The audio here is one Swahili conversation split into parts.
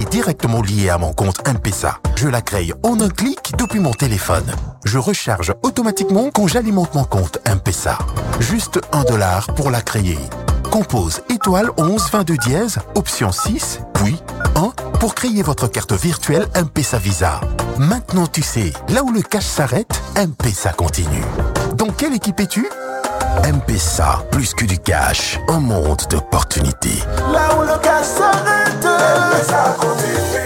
directement liée à mon compte M-Pesa. Je la crée en un clic depuis mon téléphone. Je recharge automatiquement quand j'alimente mon compte M-Pesa. Juste un dollar pour la créer. Compose étoile 11 22 dièse, option 6, puis 1 pour créer votre carte virtuelle M-Pesa Visa. Maintenant tu sais, là où le cash s'arrête, M-Pesa continue. Dans quelle équipe es-tu M-Pesa, plus que du cash, un monde d'opportunités. Là où le cash s'arrête, M-Pesa continue.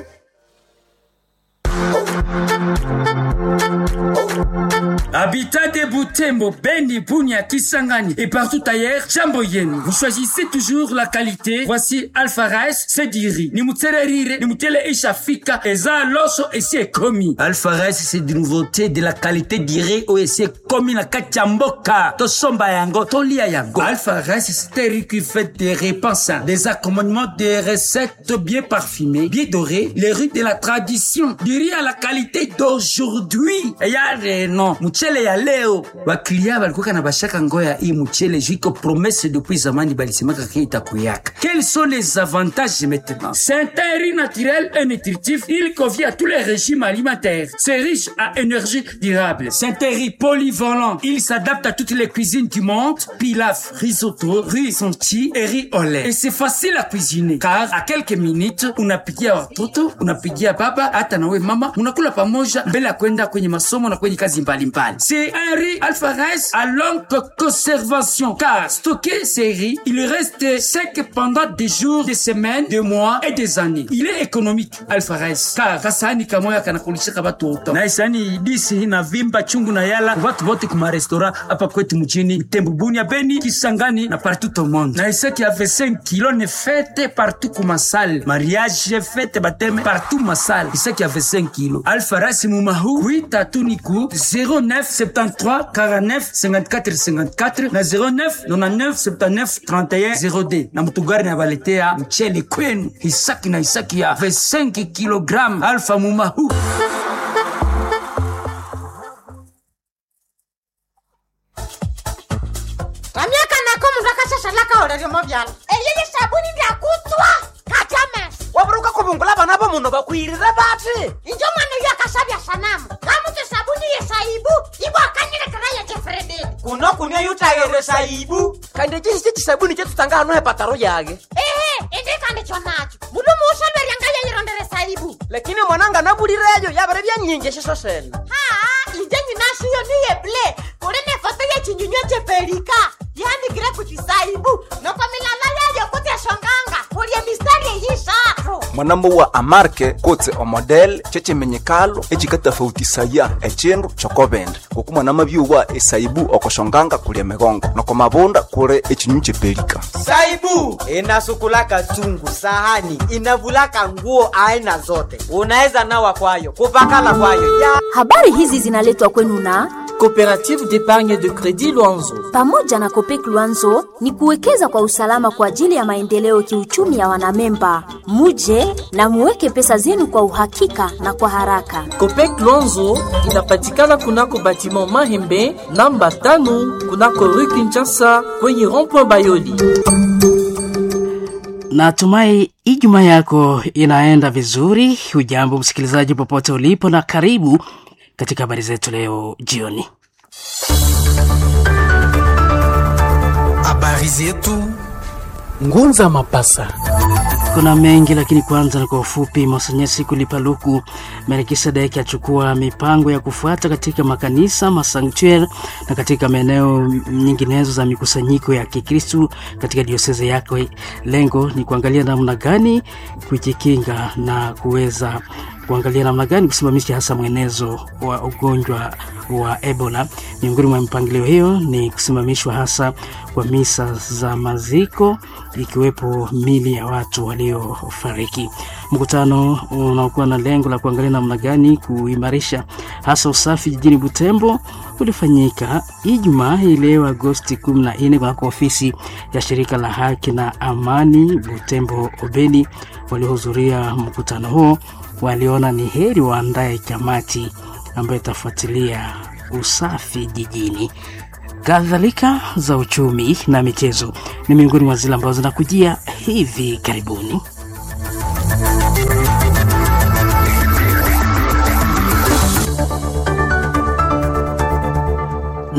Habitat de Butembo, Beni, Bunia, Kisangani et partout ailleurs, jambo yenu. Vous choisissez toujours la qualité. Voici Alpha Rice, Sediri. Ni mutsererire, ni mutele ishafika, eza loso esi komi. Alpha Rice, c'est de nouveauté, de la qualité dirée au esi komi na kachamboka. To somba yango, to lia yango. Alpha Rice, c'est un riz qui fait des repas sains, des accommodements, des recettes bien parfumées, bien dorées, les riz de la tradition. Du riz à la qualité d'aujourd'hui. Et y a des noms. mchele ya leo waklia balikuwa na bashaka ngoya hii mchele juiko promesse depuis zamani balisemaka ke itakuyaka quels sont les avantages maintenant c'est un riz naturel et nutritif il convient à tous les régimes alimentaires c'est riche à énergie durable c'est un riz polyvalent il s'adapte à toutes les cuisines du monde pilaf risotto riz sonti et riz au lait et c'est facile à cuisiner car à quelques minutes unapigia watoto unapigia baba hata nawe mama unakula pamoja mbele ya kwenda kwenye masomo na kwenye kazi mbalimbali c'est un riz alpha rice à longue conservation car stocké ces riz il reste sec pendant des jours des semaines des mois et des années il est économique alpha rice car kasani kamoya kanakulishaka batu wote na isani disi na vimba chungu na yala watu wote kuma restaurant hapa kwetu mjini Tembo Bunia Beni Kisangani na partout au monde na isaki ya 25 kilos ne fête partout kuma salle mariage fête bateme partout ma salle isaki ya 25 kilos alpha rice mumahu kuita tuniku 09 73 49 54 54 na 09 99 79 31 0D na mutugari na baletea mchele kwenu isaki na isaki ya 25 kg alpha mumahu kamyaka nako mundu akashashalaka oleryomo vyala eyeye sabuni ndyakutswa kajames waburuka kubungula bana bo muno bakwirire bati injo mwana uyo akasabya sanamu kamutse sabuni yesaibu ibwakanyilekera yekefrededi kuno kunia yutayere saibu kandi ekihisi kisabuni kyetutanga hano hepataro yage ehe indikandi chonacho mundu muushaberya yeyirondere saibu lakini mwananga nabulireyo yabere byanyingi eshiso sene haa inje nyinashiyo niyeble kuli nefoto yechinyunywa chepelika yanikire kuchisaibu noko milala yayo kutyashonganga kulye mistari eyishatu mwanambo wa amarke kotse omodel chechimenyekalo echikatafautisaya echindu chokobende ngoku mwanama byuwa esaibu okoshonganga kulya migongo noko mabunda kuli echinyu chepelika saibu inasukulaka chungu sahani inavulaka nguo aina zote unaweza nawa kwayo kupakala kwayo ya Habari hizi zinaletwa kwenu na Coopérative d'épargne de crédit Luanzo. pamoja na Kopek Luanzo ni kuwekeza kwa usalama kwa ajili ya maendeleo kiuchumi ya wanamemba. Muje na muweke pesa zenu kwa uhakika na kwa haraka. Copec Luanzo inapatikana kunako batiment Mahembe namba tano kunako rue Kinshasa kwenye rond-point Bayoli. Natumai Ijumaa yako inaenda vizuri. Hujambo msikilizaji, popote ulipo, na karibu katika habari zetu leo jioni. Habari zetu Ngunza Mapasa. Kuna mengi lakini kwanza na kwa ufupi. Monsanyasi Kulipaluku Melkisedeki achukua mipango ya kufuata katika makanisa masanktuari na katika maeneo nyinginezo za mikusanyiko ya Kikristu katika dioseze yake. Lengo ni kuangalia namna gani kujikinga na kuweza kuangalia namna gani kusimamisha hasa mwenezo wa ugonjwa wa Ebola. Miongoni mwa mipangilio hiyo ni kusimamishwa hasa kwa misa za maziko, ikiwepo mili ya watu waliofariki. Mkutano unaokuwa na lengo la kuangalia namna gani kuimarisha hasa usafi jijini Butembo ulifanyika Ijumaa hii leo Agosti 14 kunako ofisi ya shirika la haki na amani Butembo Obeni. Waliohudhuria mkutano huo waliona ni heri waandaye kamati ambayo itafuatilia usafi jijini. Kadhalika za uchumi na michezo ni miongoni mwa zile ambazo zinakujia hivi karibuni.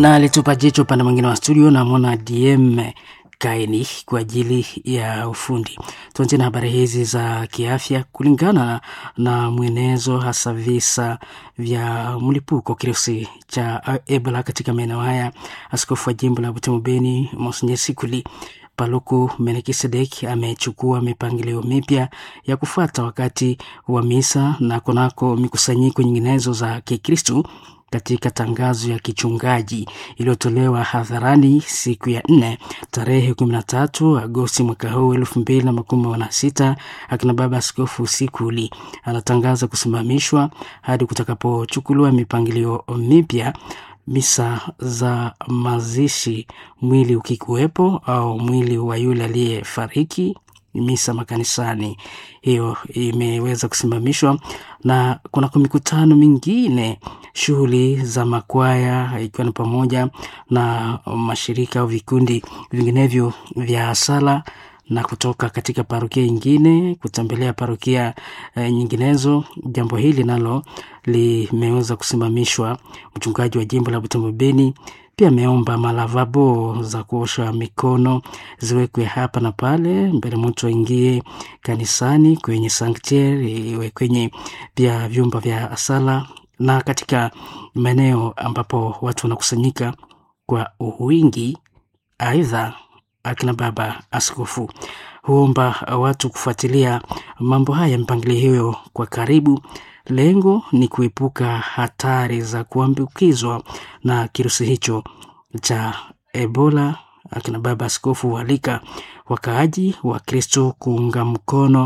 na alitupa jicho upande mwingine wa studio, namwona DM Kaini kwa ajili ya ufundi. Tuanze na habari hizi za kiafya. Kulingana na mwenezo, hasa visa vya mlipuko kirusi cha Ebola katika maeneo haya, askofu wa jimbo la Butembo Beni Monsenye Sikuli Paluku Melkisedek amechukua mipangilio mipya ya kufuata wakati wa misa na kunako mikusanyiko nyinginezo za Kikristu katika tangazo ya kichungaji iliyotolewa hadharani siku ya nne tarehe 13 Agosti mwaka huu elfu mbili na makumi na sita, akina baba askofu Sikuli anatangaza kusimamishwa hadi kutakapochukuliwa mipangilio mipya misa za mazishi, mwili ukikuwepo au mwili wa yule aliyefariki misa makanisani, hiyo imeweza kusimamishwa, na kuna mikutano mingine, shughuli za makwaya, ikiwa ni pamoja na mashirika au vikundi vinginevyo vya sala na kutoka katika parokia ingine kutembelea parokia e, nyinginezo. Jambo hili nalo limeweza kusimamishwa. Mchungaji wa jimbo la Butembo Beni pia ameomba malavabo za kuosha mikono ziwekwe hapa na pale mbele mtu aingie kanisani, kwenye sanctuary, iwe kwenye pia vyumba vya sala na katika maeneo ambapo watu wanakusanyika kwa wingi. Aidha, akina baba askofu huomba watu kufuatilia mambo haya, mipangilio hiyo kwa karibu. Lengo ni kuepuka hatari za kuambukizwa na kirusi hicho cha Ebola. Akina baba askofu hualika wakaaji wa Kristo kuunga mkono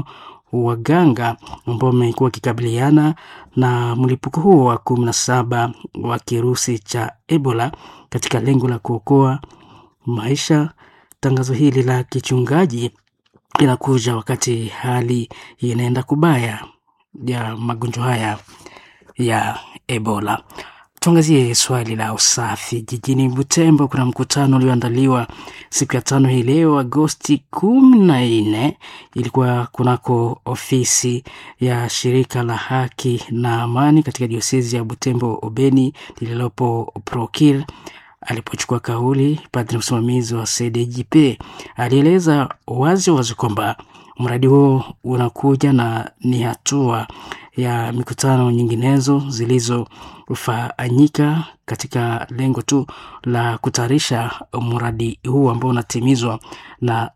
waganga ambao wamekuwa wakikabiliana na mlipuko huo wa kumi na saba wa kirusi cha Ebola katika lengo la kuokoa maisha. Tangazo hili la kichungaji linakuja wakati hali inaenda kubaya ya magonjwa haya ya Ebola. Tuangazie swali la usafi jijini Butembo. Kuna mkutano ulioandaliwa siku ya tano hii leo Agosti kumi na nne, ilikuwa kunako ofisi ya shirika la haki na amani katika diosezi ya Butembo Obeni lililopo Prokir. Alipochukua kauli, padri msimamizi wa CDJP alieleza wazi wazi kwamba mradi huo unakuja na ni hatua ya mikutano nyinginezo zilizofanyika katika lengo tu la kutayarisha mradi huu ambao unatimizwa na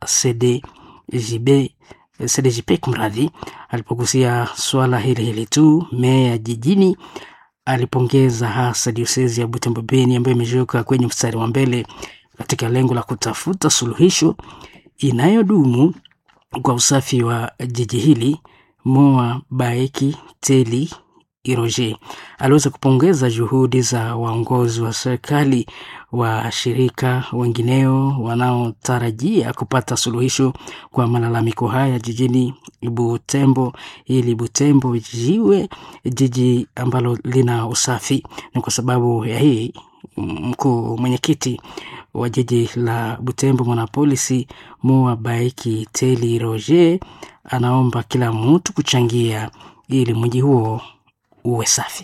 CDJB CDJP. Kumradhi, alipogusia swala hili hili tu, meya jijini alipongeza hasa diosezi ya Butembo Beni ambayo imejiweka kwenye mstari wa mbele katika lengo la kutafuta suluhisho inayodumu kwa usafi wa jiji hili. Moa Baeki Teli Iroje aliweza kupongeza juhudi za waongozi wa serikali, washirika wengineo wanaotarajia kupata suluhisho kwa malalamiko haya jijini Butembo, ili Butembo jiwe jiji ambalo lina usafi. Ni kwa sababu ya hii mkuu mwenyekiti wa jiji la Butembo mwanapolisi Moa Baiki Teli Roger anaomba kila mtu kuchangia ili mji huo uwe safi.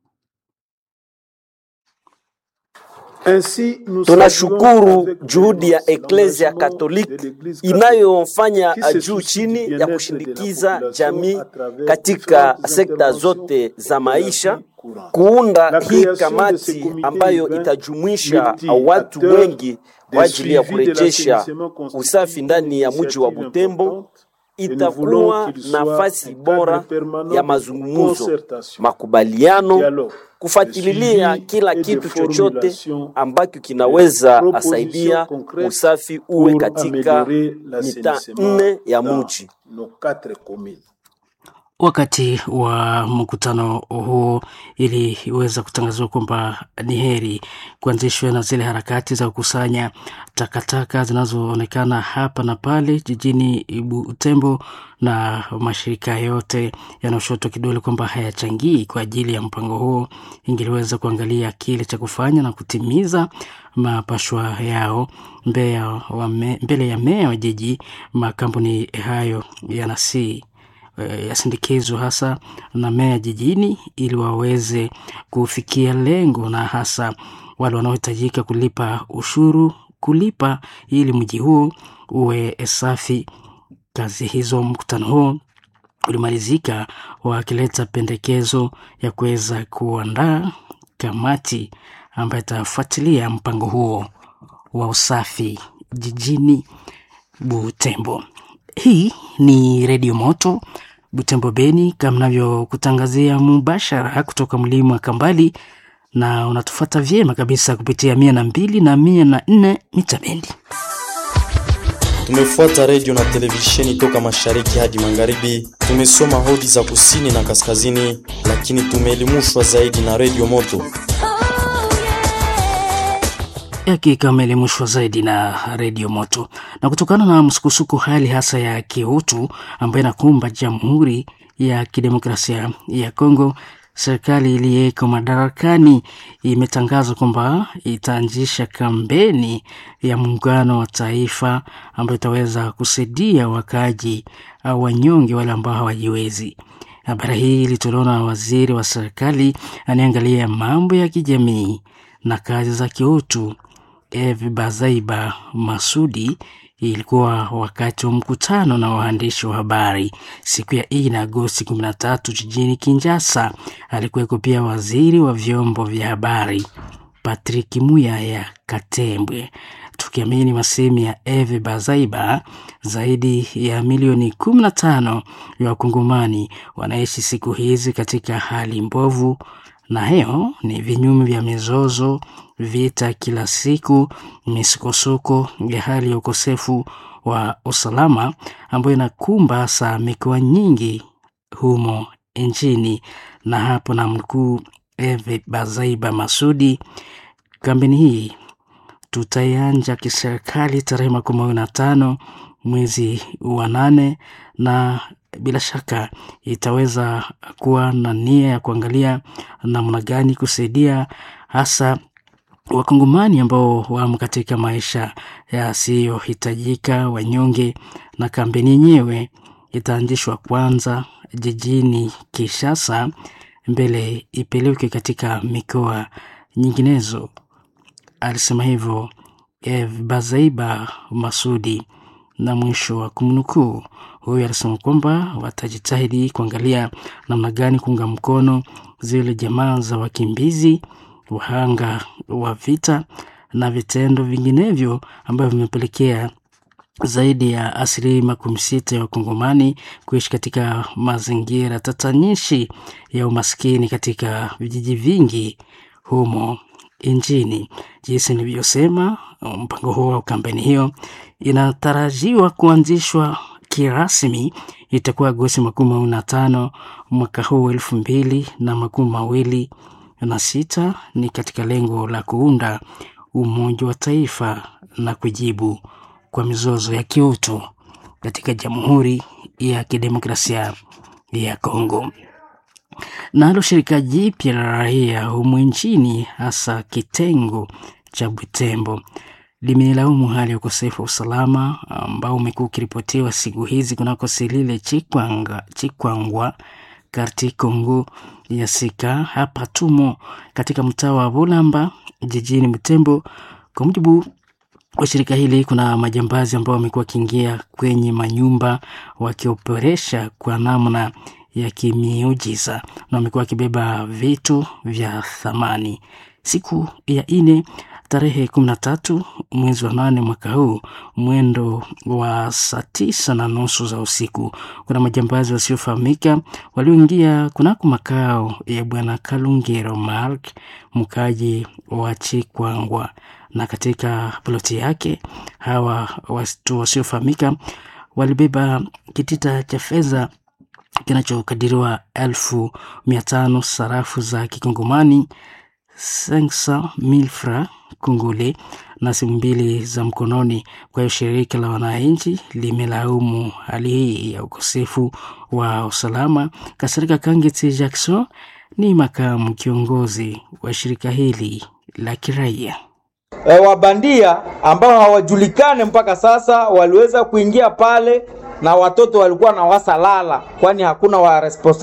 Tunashukuru juhudi ya Eklezia Katoliki inayofanya juu chini ya kushindikiza jamii katika sekta zote za maisha, kuunda hii kamati ambayo itajumuisha watu wengi kwa ajili ya kurejesha usafi ndani ya mji wa Butembo. Itakuwa nafasi bora ya mazungumzo, makubaliano, kufuatilia kila kitu chochote ambacho kinaweza asaidia usafi uwe katika mitaa nne ya mji. Wakati wa mkutano huo iliweza kutangazwa kwamba ni heri kuanzishwa na zile harakati za kukusanya takataka zinazoonekana hapa na pale jijini Butembo, na mashirika yote yanayoshotwa kidole kwamba hayachangii kwa ajili ya mpango huo, ingeliweza kuangalia kile cha kufanya na kutimiza mapashwa yao mbele ya meya wa jiji. Makampuni hayo yanasii yasindikizwa hasa na meya jijini ili waweze kufikia lengo na hasa wale wanaohitajika kulipa ushuru kulipa ili mji huo uwe safi. Kazi hizo, mkutano huo ulimalizika wakileta pendekezo ya kuweza kuandaa kamati ambayo itafuatilia mpango huo wa usafi jijini Butembo. Hii ni Redio Moto Butembo Beni, kama navyokutangazia mubashara kutoka mlima wa Kambali, na unatufuata vyema kabisa kupitia mia na mbili na mia na nne mita bendi. Tumefuata redio na televisheni toka mashariki hadi magharibi. Tumesoma hodi za kusini na kaskazini, lakini tumeelimishwa zaidi na redio Moto. Hakika ameelimishwa zaidi na redio Moto. Na kutokana na msukusuku hali hasa ya kiutu ambayo inakumba Jamhuri ya Kidemokrasia ya Kongo, serikali iliyeko madarakani imetangaza kwamba itaanzisha kampeni ya muungano wa taifa ambayo itaweza kusaidia wakaaji au wanyonge wale ambao hawajiwezi. Habari hii ilitolewa na waziri wa serikali anayeangalia mambo ya kijamii na kazi za kiutu Eve Bazaiba Masudi. Ilikuwa wakati wa mkutano na waandishi wa habari siku ya ine Agosti 13 jijini Kinshasa. Alikuweko pia waziri wa vyombo vya habari Patrick Muyaya Katembwe. Tukiamini masemi ya Eve Bazaiba, zaidi ya milioni 15 ya wakongomani wanaishi siku hizi katika hali mbovu na hiyo ni vinyume vya mizozo, vita kila siku, misukosuko ya hali ya ukosefu wa usalama ambayo inakumba hasa mikoa nyingi humo nchini. Na hapo na mkuu Eve Bazaiba Masudi, kampeni hii tutaianja kiserikali tarehe makumi mawili na tano mwezi wa nane na bila shaka itaweza kuwa na nia ya kuangalia namna gani kusaidia hasa wakongomani ambao wamo katika maisha yasiyohitajika, wanyonge. Na kampeni yenyewe itaanzishwa kwanza jijini Kinshasa, mbele ipelekwe katika mikoa nyinginezo. Alisema hivyo Eve Bazaiba Masudi, na mwisho wa kumnukuu huyu alisema kwamba watajitahidi kuangalia namna gani kuunga mkono zile jamaa za wakimbizi, wahanga wa vita na vitendo vinginevyo ambavyo vimepelekea zaidi ya asilimia makumi sita ya wakongomani kuishi katika mazingira tatanishi ya umaskini katika vijiji vingi humo nchini. Jinsi nilivyosema, mpango huo wa kampeni hiyo inatarajiwa kuanzishwa kirasmi itakuwa Agosti makumi mawili na tano mwaka huu elfu mbili na makumi mawili na sita. Ni katika lengo la kuunda umoja wa taifa na kujibu kwa mizozo ya kiutu katika Jamhuri ya Kidemokrasia ya Kongo. Nalo shirika jipya la raia humu nchini hasa kitengo cha Butembo limelaumu hali ya ukosefu wa usalama ambao umekuwa ukiripotiwa siku hizi kunako Silile Chikwanga, Chikwangwa karti Kongo ya Sika. Hapa tumo katika mtaa wa Bulamba jijini Butembo. Kwa mujibu wa shirika hili, kuna majambazi ambao wamekuwa wakiingia kwenye manyumba wakioperesha kwa namna ya kimiujiza na wamekuwa wakibeba vitu vya thamani. Siku ya ine tarehe kumi na tatu mwezi wa nane mwaka huu mwendo wa saa tisa na nusu za usiku, kuna majambazi wasiofahamika walioingia kunako makao ya bwana Kalungero Mark, mkaji wa Chikwangwa, na katika ploti yake hawa watu wasiofahamika walibeba kitita cha fedha kinachokadiriwa elfu mia tano sarafu za kikongomani 500,000 francs kongole na simu mbili za mkononi. Kwa hiyo shirika la wananchi limelaumu hali hii ya ukosefu wa usalama. Kasirika Kangeti Jackson ni makamu kiongozi wa shirika hili la kiraia. E, wabandia ambao hawajulikane mpaka sasa waliweza kuingia pale na watoto walikuwa na wasalala, kwani hakuna wa